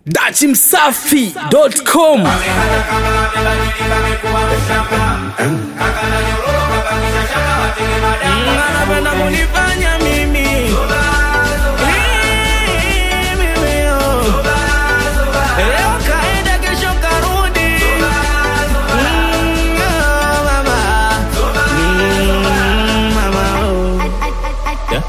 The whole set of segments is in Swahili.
dachimsafi.com anapenda kunifanya mimi Hii, mimi, oh. Leo kaenda kesho karudi Mm, oh, mama. Mm, mama, oh.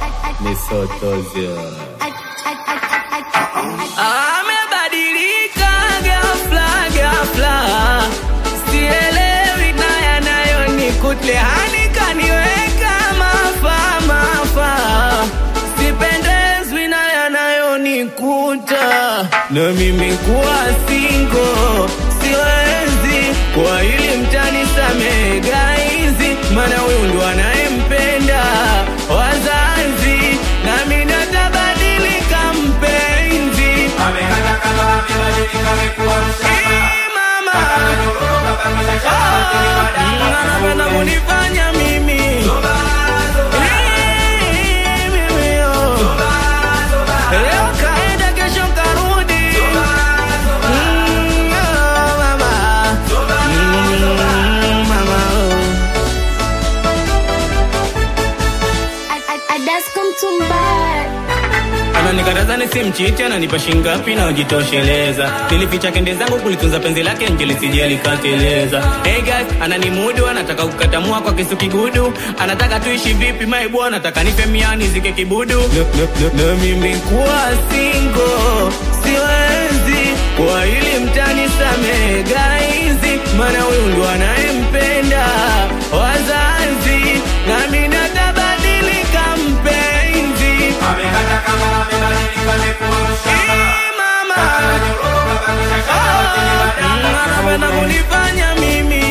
Amebadilika ghafla ghafla, sielewi na yanayonikuta hani kaniweka mafa mafa, sipendezwi na yanayonikuta na mimi kuwa singo siwezi kwa hili mtani samehe gaizi, maana huyu ndo anayempenda wazazi, nami natabadilika mpenzi Eh, mama. Ah, anapenda kunifanya mimi Eh, mimi, oh. Leo kaenda kesho karudi Mm, oh, mama. Mm, mama, oh. Adasko mtumba ananikataza nisimchiti, ananipa shingapi na ujitosheleza. Nilificha kende zangu kulitunza penzi lake nje lisije likateleza. Hey guys, ananimudu, anataka kukatamua kwa kisu kigudu, anataka tuishi vipi maibu, anataka nipe miani zike kibudu. Na mimi kuwa single siwezi, kwa hili mtani samehe gaizi, maana huyu ndo anayempenda wazazi, nami natabadilika mpenzi. Eh, mama. Ah, anapenda kunifanya mimi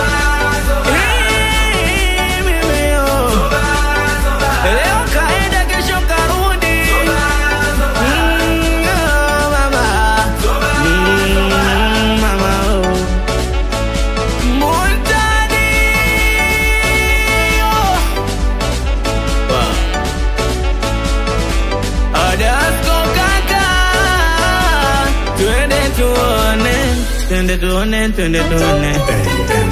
Eh, mimi, oh. Leo kaenda kesho karudi Mm, oh, mama. Mm, mama, oh. Montani, oh. Wow. Adasko kaka, twende tuone, twende tuone, twende tuone.